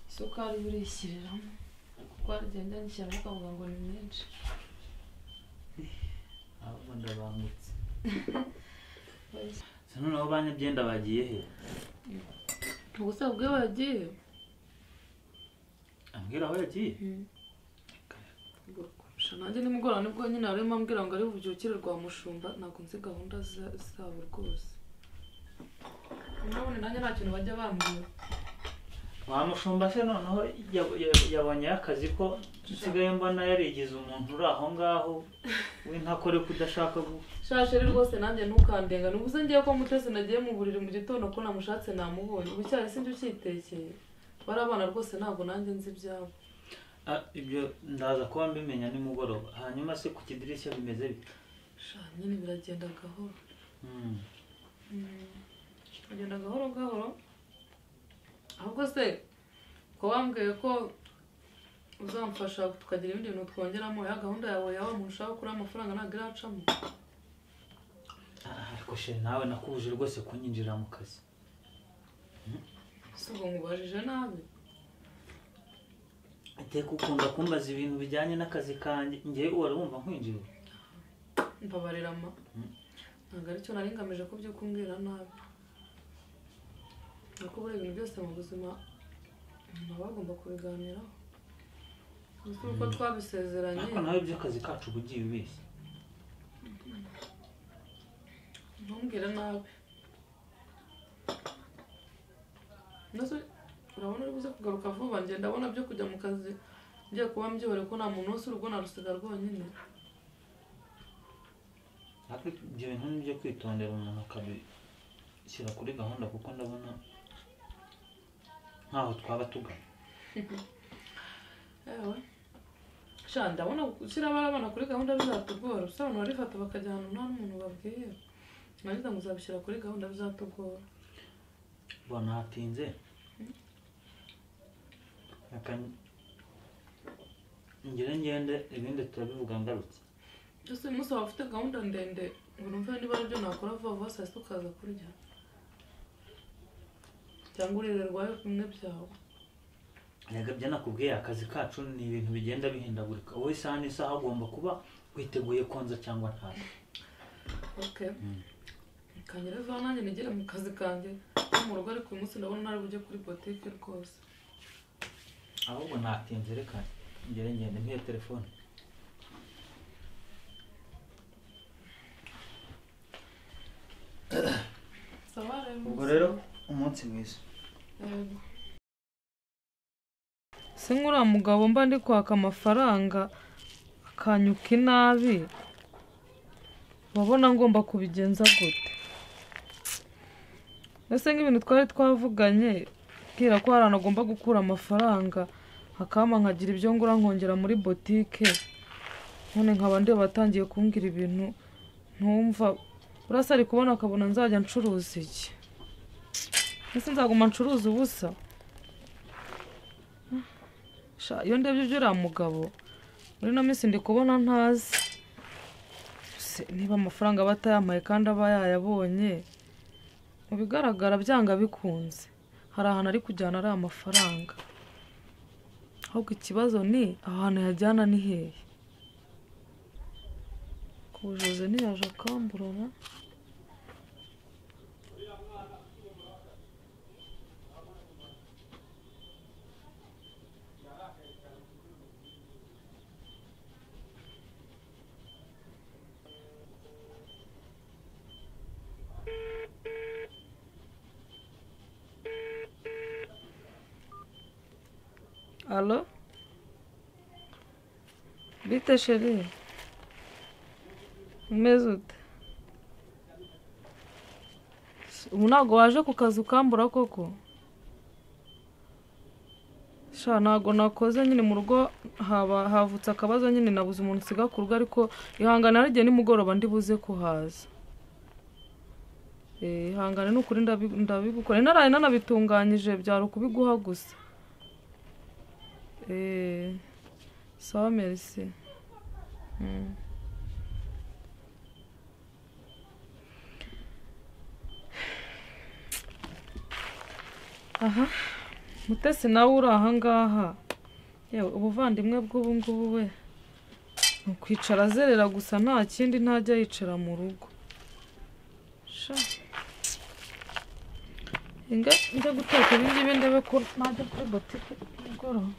isukari burishyirira kuko agenda nishyiramo ukavuga ngo ni menshi ahubwo ndabangutse Wese. se noneho banyabyenda bagiye he gusa ubwe wagiye ambwira aho yagiye kurusha nanjye nimugora nibwo nyine harimo ambwira ngo ari bubyukire rwa mushumba ntabwo nzi gahunda za- zabo rwose nabone nanjye nta kintu bajya bambwira wa mushumba se noneho yab- yab- yabonyeho akazi ko usigaye mbona yarigize umuntu uri aho ngaho w'inkakore kudashaka shashe rero rwose nanjye ntukandenga ntibuze ngiye ko mutesi nagiye mu buriri mu gitondo ko namushatse namubonye ubucyari sinjye ucyitekeye bari abana rwose ntabwo nanjye nzi ibyabo ibyo ndaza kuba mbimenya nimugoroba hanyuma se ku kidirishya bimeze bite sha nyine biragenda gahoro Hmm. agenda gahoro gahoro ahubwo se ko wambwiye ko uzamfasha tukagira ibindi bintu twongeramo ya gahunda yawe yawe nkurushaho kuri amafaranga ntabwo iracamo Ah, ariko sheri nawe nakubuje rwose kunyinjira mu kazi si ubwo nkubajije nabi iteka ukunda kumbaza ibintu bijyanye n'akazi kanjye ngewe wari wumva nkwinjira mbabarira ma ntabwo aricyo nari ngamije ko by'ukumbwira nabi ariko buriya ibintu byose mu buzima umuntu aba agomba kubiganiraho uzi uko twabisezeranye ariko nawe by'akazi kacu uba ugiye ubeshya ntumbwire nabi nose urabona uri buze kugaruka vuba njye ndabona byo kujya mu kazi ngiye kuba mbyihoreye ko nta muntu wese urugo narusiga rwonyine ariko ibyo bintu ni ibyo kwitondera umuntu akabishyira kuri gahunda kuko ndabona nkaho twaba tugana yewe sha ndabona gushyira abana kuri gahunda bizatugora gusa abantu barifata bakajya ahantu nta n'umuntu babwiye nagize ngo uzabishyira kuri gahunda bizatugora mbona hatinze reka ngire ngende ibindi turabivuga ngarutse byose uyu munsi waba ufite gahunda ndende ngo numve niba aribyo nakora vuba vuba saa sita ukaza kurya cyangwa urirerwayo bimwe byawe erega byo nakubwiye akazi kacu ni ibintu bigenda bihindagurika wowe isaha n'isaha agomba kuba witeguye konza cyangwa ntabwo okay Mm. kanyere vuba nanjye nigere mu kazi kanjye no mu rugo ariko uyu munsi ndabona ntari bujye kuri botike rwose ahubwo natinze reka ngere ngende mpiye telefone sawa rero ubwo rero umunsi mwiza se nk'uriya mugabo mba ndi kwaka amafaranga akanyuka inabi wabona ngomba kubigenza gute ese nk'ibintu twari twavuganye mbwira ko hari ahantu agomba gukura amafaranga akama nkagira ibyo ngura nkongera muri botike none nkaba ndeba batangiye kumbwira ibintu ntumva urasa ari kubona akabona nzajya ncuruza iki ese nzaguma ncuruza ubusa Sha, iyo ndebye ibyo uriya mugabo muri ino minsi ndi kubona ntazi Se, niba amafaranga aba atayamaye kandi aba yayabonye mu bigaragara byanga bikunze hari ahantu ari kujyana ari amafaranga ahubwo ikibazo ni aho hantu yajyana ni hehe ku bujozi ntiyaje akamburana Alo? Bite chérie. Umeze ute? Ubu ntabwo waje ku kazi ukambura koko? Sha ntabwo nakoze nyine mu rugo haba havutse akabazo nyine nabuze umuntu usiga ku rugo ariko ihangane hari igihe nimugoroba ndi buze kuhaza. Eh, ihangane ni ukuri ndabi- ndabigukora. Naraye nanabitunganyije byari ukubiguha gusa. Eh, sawa merci Mm. aha mutesi nawe uri ahangaha yewe ubuvandimwe bw'ubu ngubu we ni ukwicara azerera gusa nta kindi ntajya yicara mu rugo sha inga njya guteka ibi ngibi ndebe ko najya kuri botike nimugoroba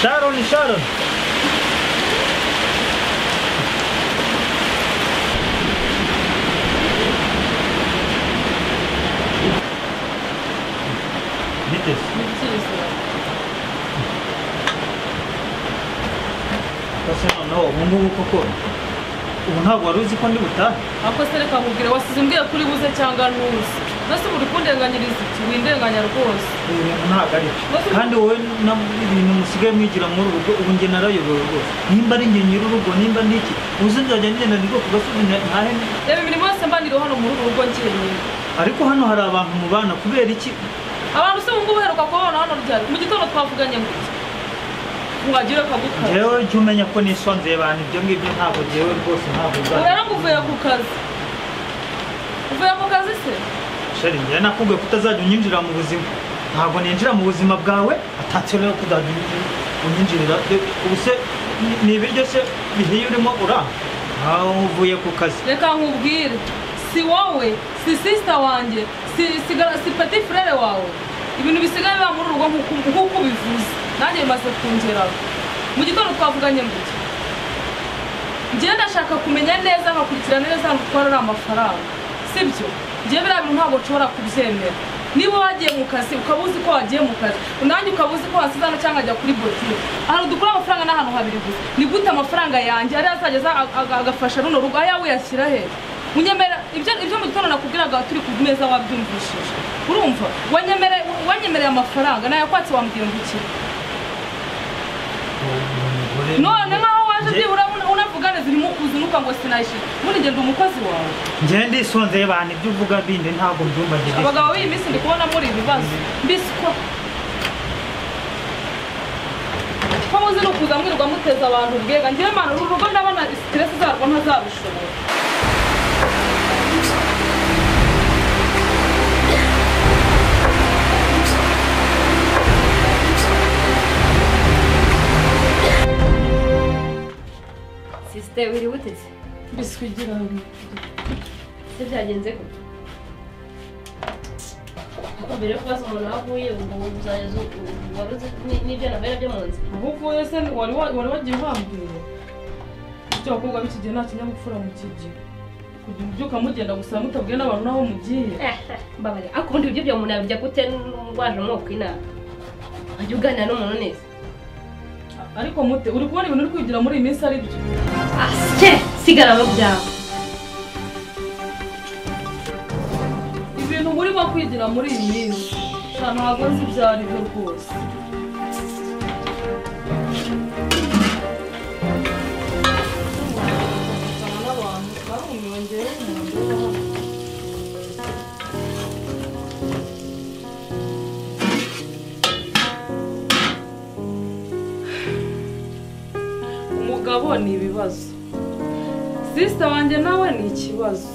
Sharon, Sharon. Bitez. Ese noneho ubu ngubu koko ubu ntabwo wari uzi ko ndi butahe ako se reka nkubwire wasize umbwira kuri buze cyangwa ntuzi mbese ubu uri kundenganyiriza iki windenganya rwose ibintu ntabwo ari byo kandi wowe na ibintu musigaye mwigira muri ubu rugo ubu njye narayobewe rwose nimba ari njye nyiri urugo nimba ndi iki uzi nzajya ngenda ndi bwoko gasozi ntahe reba imirimo yose mbanira hano muri uru rugo njyenyine ariko hano hari abantu mubana kubera iki abantu se ubu ngubu uheruka kubabona hano ryari mu gitondo twavuganye ngo iki mwagire kagukara njyewe jya umenya ko nisonzeye abantu ibyo ngibyo ntabwo njyewe rwose ntabwo ubu uzajya rero nguvuye ku kazi uvuye ku kazi se sheri njyewe nakubwiye ko utazajya unyinjira mu buzima ntabwo ninjira mu buzima bwawe atatse rero ko uzajya unyinjira- unyinjirira ubu se ni- ni ibiryo se bihiye urimo uraha aho uvuye ku kazi reka nkubwire si wowe si sisita wanjye si si gar- si peti furere wawe ibintu bisigaye biba muri uru rugo nk'uko- nk'uko ubivuze nanjye bimaze kungeraho mu gitondo twavuganye ngo iki njyewe ndashaka kumenya neza nkakurikira neza hano kuko ari amafaranga sibyo njyewe biriya bintu ntabwo nshobora kubyemera niba wagiye mu kazi ukaba uzi ko wagiye mu kazi nanjye ukaba uzi ko wasize hano cyangwa ajya kuri botike ahantu dukura amafaranga ni ahantu habiri gusa ni gute amafaranga yanjye ariyo azajya aza ag- ag- agafasha runo rugo ayawe uyashyira he unyemera ibyo ibyo mu gitondo nakubwiraga turi ku meza wabyumvishije urumva wanyemere- wanyemereye amafaranga nayakwatse wambwiye ngo iki none nkaho waje Nge- byibura unavuga neza urimo uzinuka ngo sinayishyira muri ngenda umukozi wawe njyewe ndisonzeye abantu ibyo uvuga bindi ntabwo mbyumva njyewe abagabo b'iyi minsi ndi kubona muri ibibazo mbese ko ko muzi ni ukuza mwirirwa muteza abantu ubwega ngewe mpano uru rugo ndabona siteresi zarwo ntazabishobora sisite wiriwe uteze biswi igira se byagenze gute Ariko mbere yo kubaza umuntu aho avuye ngo uzayaze waruze ni- n'ibyo nabera byo mu nzira ubu uvuye se wari wa- wari wagiye uhambwira ibyo abakobwa b'iki gihe nta kinyabupfura mu kigira kugira ubyuka mugenda gusa mutabwiye n'abantu n'aho mugiye mbabarira ariko ubundi ibyo bya umuntu yabijya gute ndwaje umwuka inama wajya uganira n'umuntu neza ariko mute uri kubona ibintu uri kwigira muri iyi minsi ari byo asye sigara mu byawe ibintu burimo kwigira muri iyi minsi sha ntabwo nzi ibyo ari byo rwose umugabo ni ibibazo sisita wanjye nawe ni ikibazo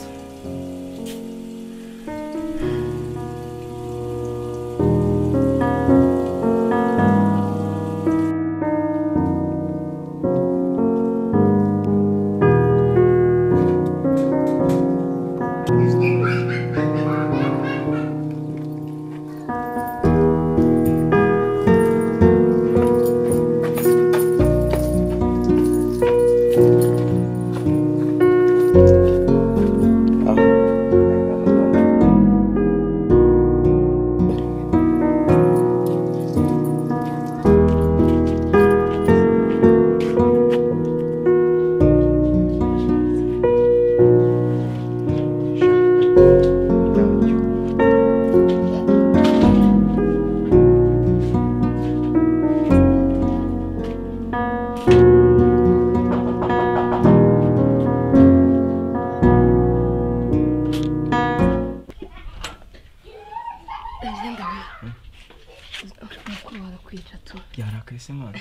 mukuru wawe kwica tu yarakaye se mwana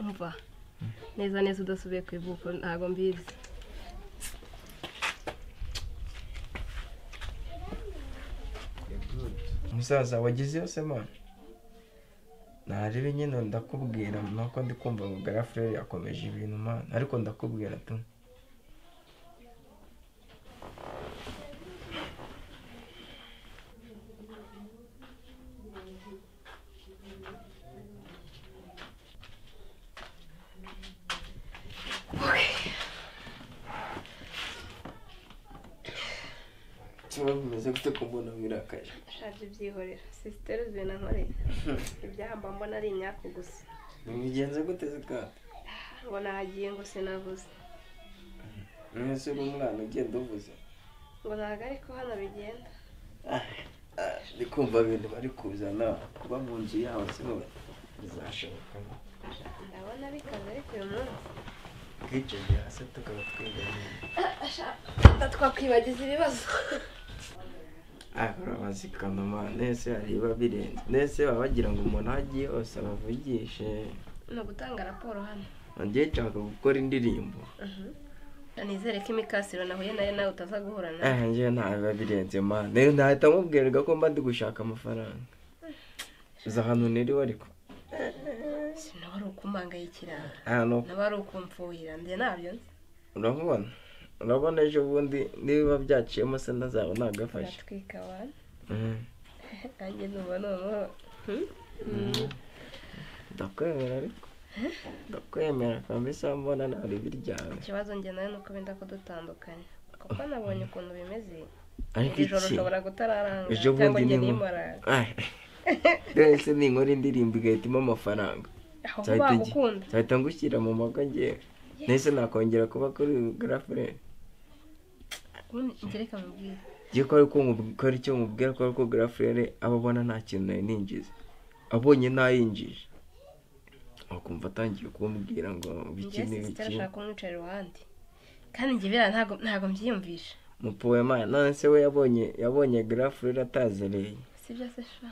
umva neza neza udasubiye ku ivuko ntabwo mbizi musaza wagize yose mwana narebe nyine ndakubwira nuko ndi kumva ngo garafurere yakomeje ibintu mwana ariko ndakubwira tu kiba bimeze gute ko mbona wirakaje shaje byihorera sisiteri uzuye na nkoreye ibyamba mbona ari imyaka gusa bigenze gute zikata ngo nahagiye ngo sinavuze mwese uri umwana ugenda uvuze ngo ntabwo ariko hano bigenda ndi kumva ibintu bari kuzana kuba mu nzu yawe se wowe bizashoboka ndabona bikaze ariko uyu munsi twicegera hasi tukaba twegeranye twakwibagiza ibibazo ahora bazikanuma nese hariba birenze nese baba bagira ngo umuntu aho agiye hose abavugishe ni ugutanga raporo hano ngiye nshaka gukora indirimbo nizere ko imikasiro nahuye nayo nawe utaza guhura nayo eh njye nta biba birenze mana rero ntahita mubwirwa ko mba ndi gushaka amafaranga uzi ahantu niriwe ariko nawe ari ukumpangayikira ahantu nawe ari ukumfuhira njye nabyo nzi urabona urabona ejo bundi niba byaciyemo se nazaba nagafashe uratwika abantu Mhm. nanjye numva noneho ndakwemera ariko ndakwemera kabisa mbona ntabwo ibiryawe ikibazo njye nawe ni uko benda kudutandukanya kuko nabonye ukuntu bimeze ariko iri joro iki ushobora kutararanga ejo cyangwa bundi njye ni nimorara rwose ninkora indirimbo igahitamo amafaranga ahubwo nzahita ngi- bagukunda nzahita ngushyira mu mago ngewe nahise nakongera kuba kuri garafurere ngereka mubwire ngiye ko ariko nkora icyo mubwira ko ariko garafurere aba abona nta kintu nari ninjiza abonye ntayinjije akumva atangiye kumbwira ngo biki njye n'ibiki sisitera ashaka kumwicara iruhande kandi njye biriya ntabwo ntabwo mbyiyumvisha mupuwe mana none se we yabonye yabonye garafurere atazereye sibyo se sha